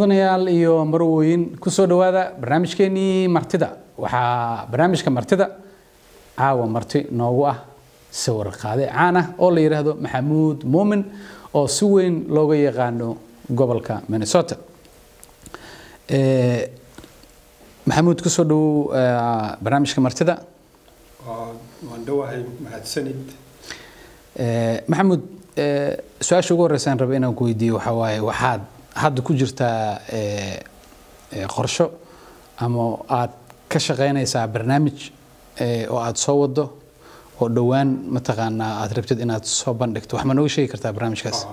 mudanayaal iyo marwooyin kusoo dhowaada barnaamijkeenii martida waxaa barnaamijka martida caawa marti noogu ah sawir qaade caan ah oo la yidhaahdo maxamuud muumin oo si weyn looga yaqaano gobolka minnesota maxamuud kusoo dhowow barnaamijka martida waan dhowahay mahadsanid maxamuud su-aasha ugu horreysaan raba inaan ku weydiiyo waxaa waaye waxaad hadda ku jirtaa qorsho ama aad ka shaqaynaysaa barnaamij oo aad soo wado oo dhowaan mataqaanaa aad rabtid inaad soo bandhigto wax ma nooga sheegi kartaa barnaamijkaas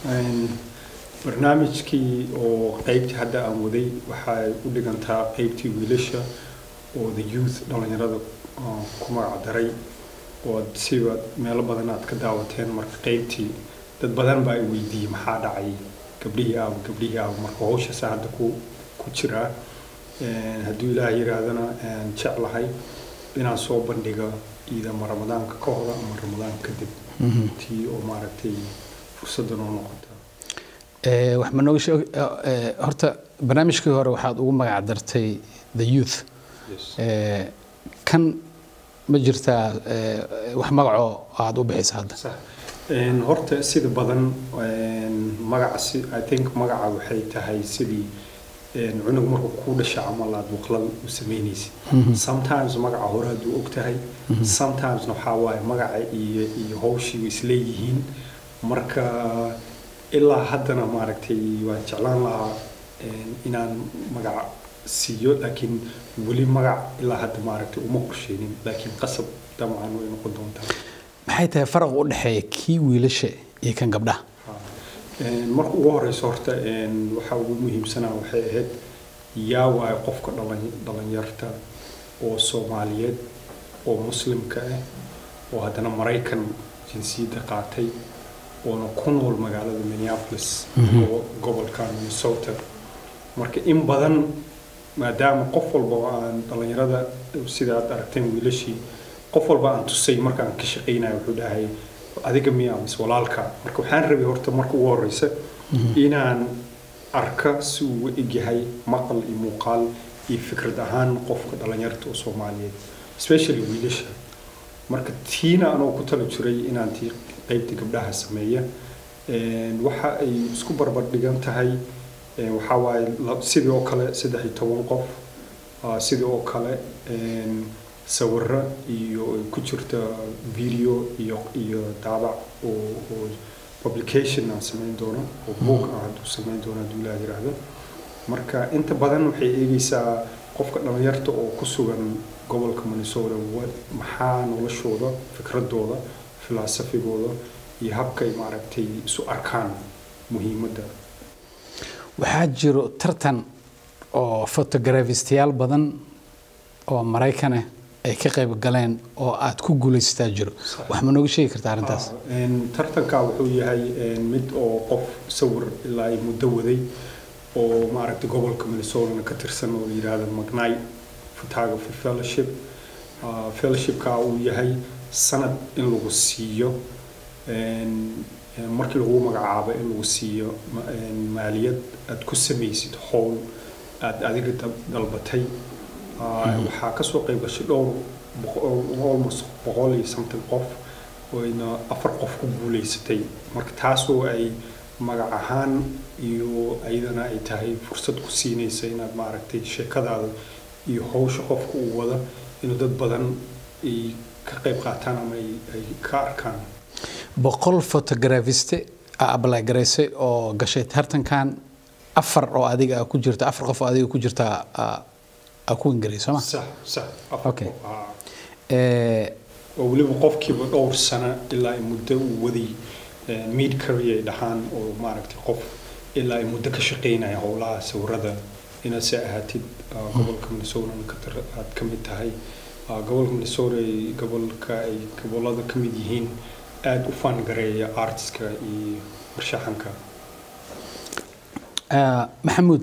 barnaamijkii oo qaybtii hadda aan waday waxay u dhigantaa qaybtii wiilasha oo the youth dhallinyarada ku magac daray oo siba meelo badan aad ka daawateen marka qaybtii dad badan baa i weydiiyey maxaa dhacay gabdhihii aaba gabdhihii aaba marka hawshaasa hadda ku ku jiraa hadduu ilaah yiraahdana jeclahay inaan soo bandhiga iidama ramadaanka ka hor ama ramadaan kadib tii oo maaragtay fursadda noo noqota wax ma nooga sheeg horta barnaamijkii hore waxaad ugu magac dartay the youth kan ma jirtaa wax magacoo aada u bixisa hadda horta sida badan magaca i think magaca waxay tahay sidii cunug markuu kuu dhasha camal aad waqlal u samaynaysid sometimes magaca hore hadduu og tahay sometimesna waxaa waaye magaca iyo iyo hawshii isleeyihiin marka ilaa haddana maaragtay waan jeclaan lahaa inaan magaca siiyo laakiin weli magac ilaa hadda maaragtay uma qorsheynin laakiin qasab dabcan way noqon doontaa maxay tahay faraq u dhexeeya kii wiilasha iyo kan gabdhaha marka ugu horeyso horta waxa ugu muhiimsanaa waxay ahayd yaa waayo qofka dhalinyarta oo soomaaliyeed oo muslimka ah oo haddana maraykan jinsiyadda qaatay oona ku nool magaalada minneapolis gobolka minnesota marka in badan maadaama qof walba oo aan dhalinyarada sida aad aragteen wiilashii qof walba aan tusay markaan ka shaqaynayo wuxuu dhahay adiga miya mise walaalka marka waxaan rabay horta marka ugu horeysa inaan arka si uu u egyahay maqal iyo muuqaal iyo fikrad ahaan qofka dhalinyarta oo soomaaliyeed especially wiilasha marka tiina anoo ku tala jiray inaan tii qaybta gabdhaha sameeya waxa ay isku barbar dhigan tahay waxaa waaye sidii oo kale saddex iyo toban qof sidii oo kale sawiro iyo ay ku jirta video iyo iyo daabac oo oo publication aan samayn doono oo book aan hadduu samayn doono hadduu ilaah yiraahdo marka inta badan waxay eegaysaa qofka dhalinyarta oo ku sugan gobolka minnesota maxaa noloshooda fikradooda filosofikooda iyo habkay maaragtay isu arkaan muhiimadda waxaa jiro tartan oo fotografistayaal badan oo maraykan ah ay ka qayb galeen oo aad ku guulaysataa jiro wax ma nooga sheegi kartaa arrintaas tartanka wuxuu yahay mid oo qof sawir ilaa ay muddo waday oo maaragtay gobolka minnesota ka tirsan oo la yidhaahdo magnay photography fellowship fellowshipka uu yahay sanad in lagu siiyo markii lagu magacaabo in lagu siiyo maaliyad aad ku samaysid howl aad adiga dalbatay waxaa kasoo qayb gashay dhowr almost boqol iyo something qof oyna afar qof ku guulaysatay marka taasoo ay magac ahaan iyo ayadana ay tahay fursad ku siinaysa inaad maaragtay sheekadaada iyo hawsha qofka uu wada inuu dad badan ay ka qayb qaataan ama ay ka arkaan boqol photografiste aa ablay garaysay oo gashay tartankan afar oo adiga ku jirta afar qof oo adiga ku jirta ku ingaray sooma sax sax okay oo weliba qofkiiba dhowr sano ilaa ay muddo uu waday mid career dhahaan oo maaragtay qof ilaa ay muddo ka shaqaynaya howlaha sawirada inaad se ahaatid gobolka minnesota aad ka mid tahay gobolka minnesota ay gobolka ay gobolada ka mid yihiin aada u faangareeya artiska iyo farshaxanka maxamuud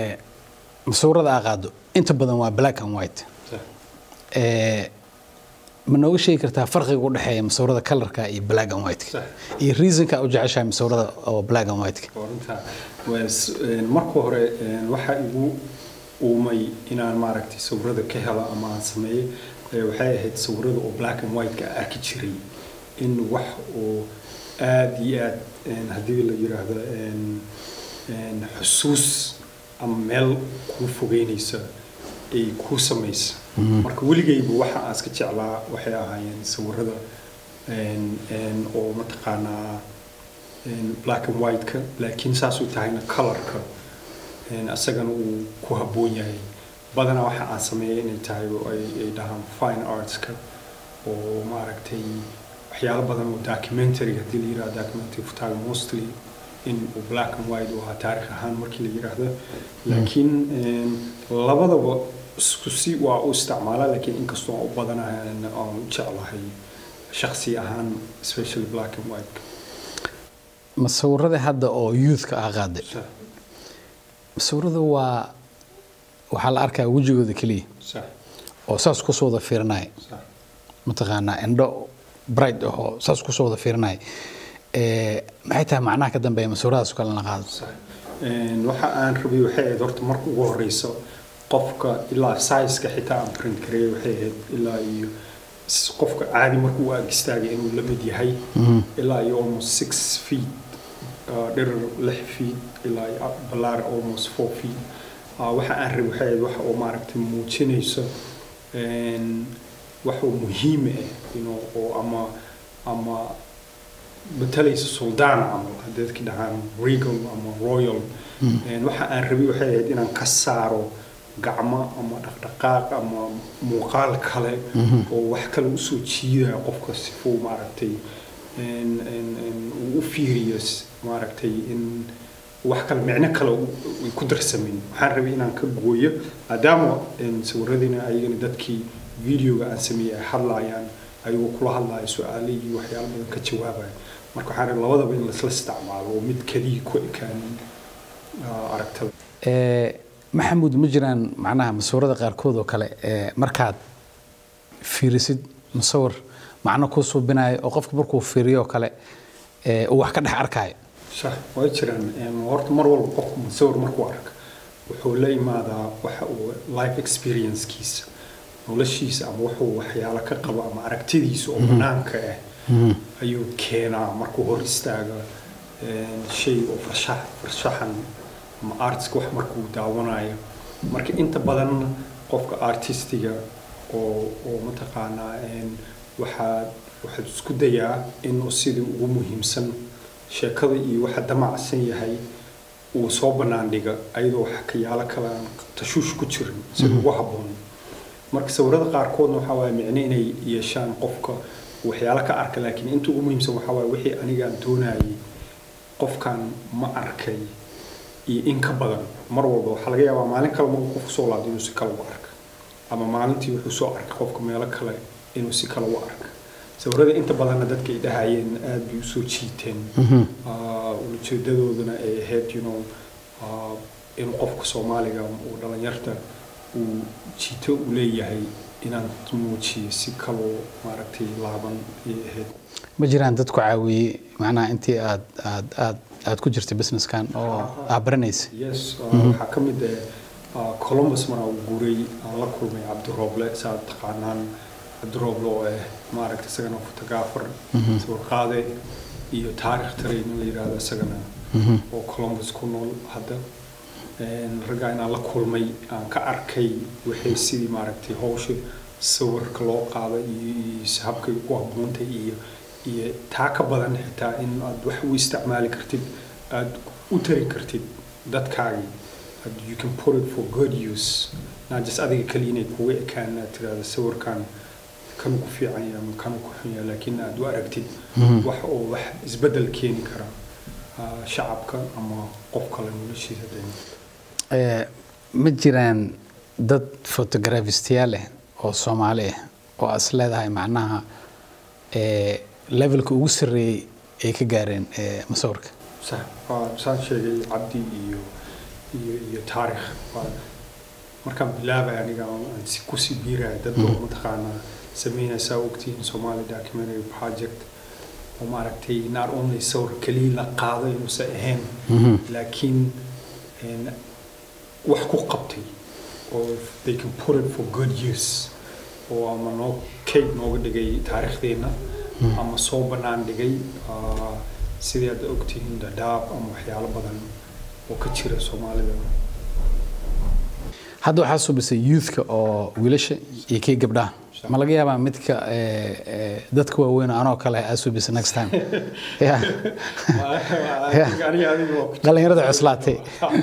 masawirada aa qaado inta badan waa black and white ma nooga sheegi kartaa farqiga u dhexeeya masawirada kalarka iyo black and white Sax. iyo reasonka u jeceshahay masawirada oo black and white Runta, waa s- een, marka hore een, waxa igu uumay inaan maaragtay sawirada ka helo ama aan sameeyo ee, waxay ahayd sawirada oo black and white ka arki jiray in wax oo aad iyo aad een, haddii la yiraahdo een, een, xusuus ama meel kuu fogeynaysa ay kuu samaysa marka weligayba waxa aan iska jeclaa waxay ahaayeen sawirada een, een, oo mataqaanaa een, black and white-ka laakiin saasuu tahayna colorka een, asagana uu ku habboon yahay badanaa waxa aan sameeyay inay tahay oo ay ay dhahaan fine artska oo maaragtay waxyaalo badan oo documentary haddii la yirahdo documentary photography mostly in uu black and white uu ahaa taarikh ahaan markii la yiraahdo laakiin een, labadaba isku si waa u isticmaalaa laakiin inkastoo aan u badanahay aan u jeclahay shakhsi ahaan especially black and white masawirada hadda oo youthka ah qaaday صح masawirada waa waxaa la arkaa wejigooda keliya صح oo saas kusoo wada fiirinaya صح mataqaanaa indho bright ahoo saas kusoo wada fiirinaya Eh, maxay tahay macnaha ka dambeeya masawiradaas oo kale la qaado صح een waxa aan rabay waxay ahayd horta marka ugu horeyso qofka ilaa size-ka xitaa aan print kareeyay waxay ahayd ilaa iyo s- qofka caadi markuu u ag istaagay inuu la mid yahay ilaa iyo almost six feet uh, dhirir lix feet ilaa iyo up- ballaar almost four feet uh, waxa aan rabay waxay ahayd waxa oo maaragtay muujinayso een, wax oo muhiim ah you know, oo ama ama matalaysa suldaan camal haddii dadki dhahaan regal ama royal Een, waxa aan rabay waxay ahayd inaan ka saaro gacmo ama dhaqdhaqaaq ama muuqaal kale oo wax kale usoo jiidaya qofka sifuu maaragtay een, een, een, uu u fiiriyo s- maaragtay in wax kale micno kale u- ay ku darsamin waxaan rabay inaan ka gooyo maadaama een, sawiradiina ayagana dadkii videoga aan sameeyey ay hadlaayaan ayagoo kula hadlaya su-aale iyo waxyaalo badan ka jawaabaya marka waxaan rabay labadaba in laisla isticmaalo oo mid keliya ku ekaanin ah, aragtada Eh, maxamuud ma jiraan macnaha masawirada qaarkood oo kale eh, markaad fiirisid musawir macno kuu suubinayo oo qofka markuu fiiriyo oo kale eh, uu wax ka dhex arkaayo sax way jiraan Een, horta mar walba qofku musawir markuu arka wuxuu la imaadaa waxa uu life experiencekiisa noloshiisa ama wuxuu waxyaalo ka qabo ama aragtidiisa oo banaanka ah ayuu keenaa markuu hor istaaga een, shay oo farshax farshaxan ama artska wax markuu daawanayo marka inta badan qofka artistiga oo oo mataqaanaa een, waxaa waxaad isku dayaa inuu sidii ugu muhiimsan sheekada iyo waxa damacsan yahay uu soo bannaan dhiga ayadoo wax kayaalo kale aan tashuush ku jirin si ugu habboon marka sawirada qaarkoodna waxaa waaye micno inay yeeshaan qofka waxyaalo ka arka laakiin inta ugu muhiimsan waxaa waaye wixii anigaan doonayay qofkan ma arkay iyo in ka badan mar walba waxaa laga yaabaa maalin kale markuu qofku soo laabto inuu si kale u arka ama maalintii wuxuu soo arkay qofka meelo kale inuu si kale u arka sawirada inta badanna dadka ay dhahayeen aad bay usoo jiiteen Ah, ujeedadoodana ay ahayd you know ah, in qofka soomaaliga uu dhalinyarta uu jiito u leeyahay inaan muujiyo si kaloo maaragtay laaban ay ahayd ma jiraan dad ku caawiyey macnaha intii aad aad aad aad ku jirtay businesskan oo aad baranaysa yes ah, waxaa ka mid ah columbus mar uu guuray aan la kulmay cabdirooble saad taqaanaan cabdirooble oo ah maaragta isagana photographer sawir qaade iyo taarikh tarayn in la yidhaahdo isagana oo columbus ku nool hadda Een, raggaa inaan la kulmay aan ka arkay waxay sidii maaragtay hawsha sawirka loo qaado iyo iyo habkay ku haboontay iyo iyo taa ka badan xitaa in aad wax u isticmaali kartid aad u tari kartid dadkaagii and you can put it for good use not just adiga kaliya inay kuga ekaan aad tirahdo sawirkan kan ku fiican yahay ama kan ku xun yahay laakiin aad u aragtid wax oo wax isbedel keeni kara ah, shacabka ama qof kale noloshiisa dhan Eh, ma jiraan dad photographistayaal ah oo soomaali ah oo aad is leedahay macnaha eh, levelka ugu sarreeyey ay ka gaareen eh, musawirka sax waa saan sheegay cabdi iyo iyo iyo taarikh waa markaan bilaabay aniga aan si kusii biiraya dad oo mataqaanaa sameynaysaa ogtihiin somali documentary project oo maaragtay not only sawir keliya la qaado inuusan ahayn Mhm. laakiin een, wax ku qabtay oo they can put it for good use oo ama noo kayd nooga dhigay taariikhdeenna ama soo bannaan dhigay ah, sidii aad ogtihiin dadaab ama waxyaalo badan oo ka jira soomaalida hadda waxaa subisay youthka oo wiilasha iyo kii gabdhaha ma laga yaabaa midka eh, eh, dadka waaweyn oo anoo kale aa subisa next time Yeah. aniga adiga waa ku dhalinyarada cuslaatay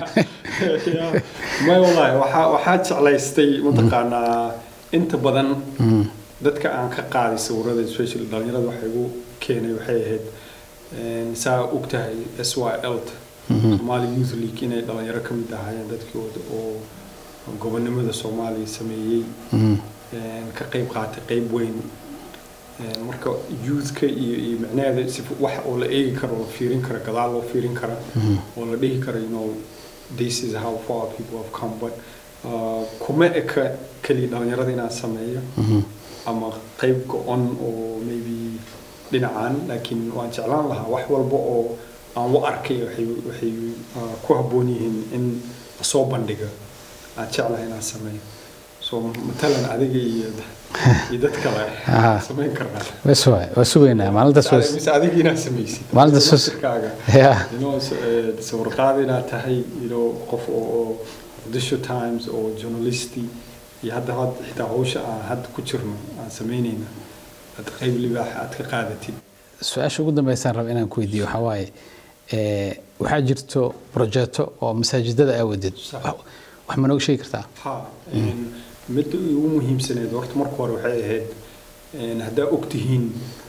may wallaahi waxaa waxaa jeclaystay mataqaanaa inta badan dadka aan ka qaaday sawirada especially dhalinyarada waxay igu keenay waxay ahayd een, saa og tahay s y l somali youth league inay dhalinyaro ka mid ahaayeen dadkii oo- oo gobonimada soomaaliya sameeyey Mhm. een, ka qayb qaatay qayb weyn Een, marka youthka iyo iyo micnaheeda si wax oo la eegi karo oo la fiirin kara gadaal loo fiirin kara oo la dhihi karo you know this is how far people have come but uh, kuma eka keliya dhalinyarada inaan sameeyo Mhm. ama qayb go-on oo maybe dhinacan laakiin waan jeclaan lahaa wax walba oo aan u arkay waxay waxay uh, ku habboon yihiin in lasoo bandhiga aan jeclahay inaan sameeyo so matalan adiga iyo iyo dad kale Aha. samayn karnaa bes waay waa sugaynaa maalintaas waa mise adiga inaad samaysid Maalinta sus- Laftirkaaga. Yeah. you know so, eh, sawir qaad inaad tahay you know qof oo oo Muqdisho Times oo journalisti iyo hadda had xitaa hawsha aan hadda ku jirno aan samaynayna aad qayb libaax aad ka qaadatid su-aasha ugu dambeysaan raba inaan ku weydiiyo waxaa waaye eh, waxaa jirto projeto oo masaajidada aa wadid Sax. wax wax ma nooga sheegi kartaa ha een, midda ugu muhiimsaneed horta marka hore waxay ahayd een, haddaa ogtihiin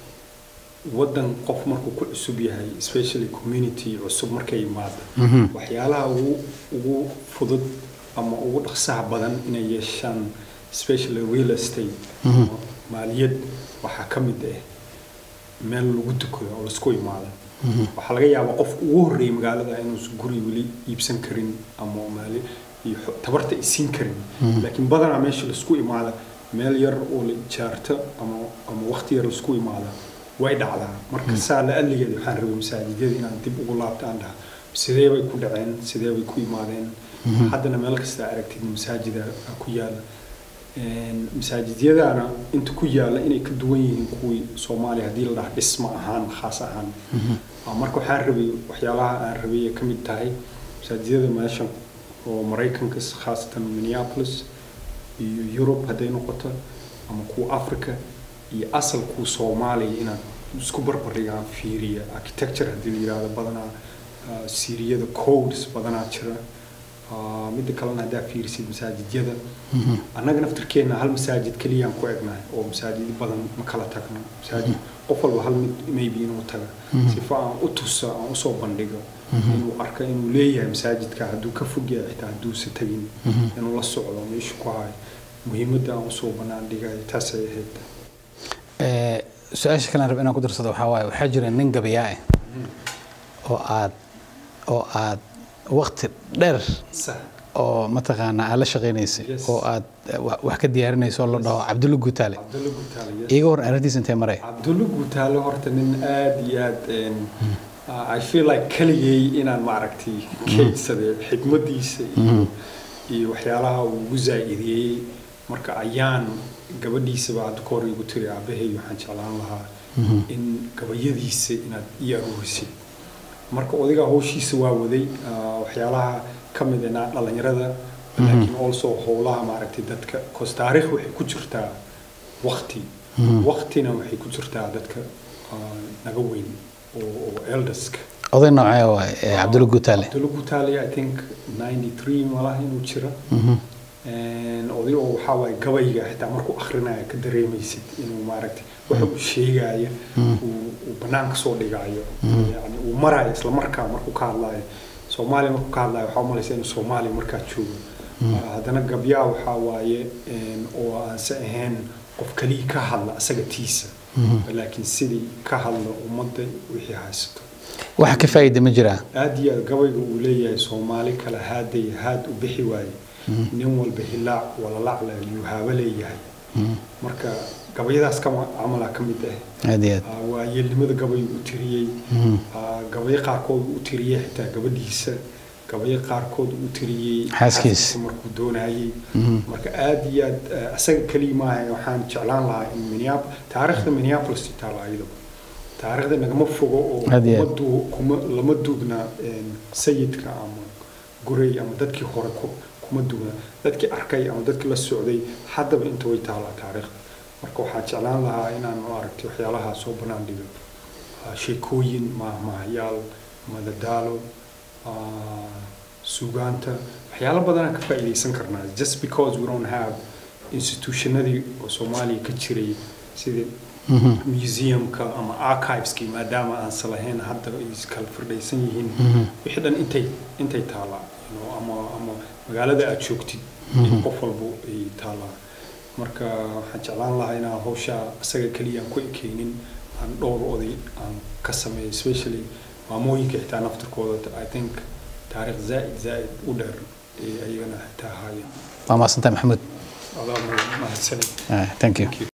waddan qof markuu ku cusub yahay especially community cusub markay yimaado Mhm. waxyaalaha ugu ugu fudud ama ugu dhaqsaha badan inay yeeshaan especially real estate Mhm. ama maaliyad waxaa ka mid ah meel lagu tukado oo laisku imaado waxaa laga yaabaa qof ugu horreeyay magaalada inuusan guri weli iibsan karin ama maali iyo xo- tabarta ay siin karin laakiin badanaa meesha laisku imaada meel yar oo la ijaarto ama ama waqti yar laisku imaada way dhacdaa marka saa la adligeed waxaan rabay masaajidyada inaan dib ugu laabto aan dhaha sidee bay ku dhaceen sidee bay ku imaadeen haddana meel kasta aragtid masaajida ku yaala Een, masaajidyadana inta ku yaala inay ka duwan yihiin kuwii soomaaliya haddii la dhaha dhisma ahaan khaas ahaan Ah, marka waxaan rabay waxyaalaha aan rabay ay ka mid tahay masaajidyada meesha oo maraykanka khaasatan minneapolis iyo yurub hadday noqoto ama kuwa africa iyo asalkuu soomaaliya inaan isku barbardhigaan fiiriya architecture haddii la yidhaahdo badanaa ah, siiriyada codes badanaa jira Ah, midda kalena haddaa fiirisid masaajidyada annaga naftirkeena hal masaajid keliyaan ku egnahay oo masaajid badan ma kala tagno masaajid qof walba hal mid maybe inuu taga sifa aan u tuso aan usoo bandhigo inuu arka inuu leeyahay masaajidka hadduu ka fog yahay xitaa hadduusa tagin inuu la socdo meeshu ku hayo muhiimadda aan usoo bannaan dhigayo taasay ahayd Eh, su-aasha kale aan raba inaan ku darsado waxaa waaye waxaa jira nin gabayaa ah oo aad oo aad waqti dheer sax oo mataqaanaa aad la shaqaynaysay Yes. oo aad eh, wa- wax ka diyaarinayso oo la dhaho cabdulla guutaale cabdulla gutaale yes. iiga war arrintiisa intee maray cabdulla gutaale horta nin aad iyo aad een, uh, I feel like keligay inaan maaragtay kaydsaday xikmadiisa iyo iyo waxyaalaha uu ugu zaa'idiyey marka ayaan gabadhiisaba hadda ka hor igu tiri aabahay waxaan jeclaan lahaa in gabayadiisa inaad ii aruurisid marka odiga hawshiisa waa waday uh, waxyaalaha ka mid ah na- dhalinyarada laakiin also howlaha maaragtay dadka cause taariikh waxay ku jirtaa waqti waqtina waxay ku jirtaa dadka uh, naga weyn oo oo elderska oday noocee waaye eh, cabdulla guutaale Abdullah Gutaale I think 93 malaha inuu jira Een, oday oo waxaa waaye gabayga xitaa markuu akhrinayo ka dareemaysid inuu maaragtay waxa uu sheegaayo uu uu banaanka soo dhigaayo yani uu maraayo isla markaa markuu ka hadlaayo soomaaliya markuu ka hadlaayo waxaa umalaysa inuu soomaaliya markaa joogo Ah, haddana gabyaa waxaa waaye een, oo aanse ahayn qof kaliya ka hadla asaga tiisa laakiin sidii ka hadla ummadda wixii haysato waxa ka faa'iida ma jiraa aad iyo aad gabayga uu leeyahay soomaali kale haaday haad u bixi waaye nin walba hilaac walalacla yuu haaba leeyahay marka gabayadaas kama camalaa ka mid ah aad iyo aad Ah, waa yeelnimada gabay u tiriyey Ah, gabayo qaarkood u tiriyey xitaa gabadhiisa gabayo qaarkood u tiriyey Xaaskiisa. markuu doonayey marka aad iyo aad ah, isaga keliya maaha waxaan jeclaan lahaa in minneapolis taariikhda minneapolis taala ayadaba taariikhda nagama fogo oo Aad iyo kuma aad. duu- kuma lama duugna een, sayidka ama gurey ama dadkii hore ku- kuma duugna dadkii arkay ama dadkii la socday haddaba inta way taalaa taariikhda marka waxaan jeclaan lahaa inaan u aragtay waxyaalaha soo banaan dhigo Ah, sheekooyin mahmahyaal madadaalo ah, suugaanta waxyaalo badanaan ka faa'iidaysan karnaa just because we don't have institutionadii oo soomaaliya ka jiray sidii museumka ama archiveski maadaama aansan lahayn hadda ay kala firdhaysan yihiin wixii dhan intay intay taalaa you know, ama ama magaalada aad joogtid in qof walbo ay taalaa marka waxaan jeclaan lahaa inaan hawsha isaga keliya aan ku ekeynin aan dhowr oday aan ka sameeyo especially maamooyinka xitaa naftirkooda i think taariikh zaa'id zaa'id u dheer ee ayagana xitaa haya waa mahadsantahay maxamuud adaa mahadsanid Ah, thank you Thank you.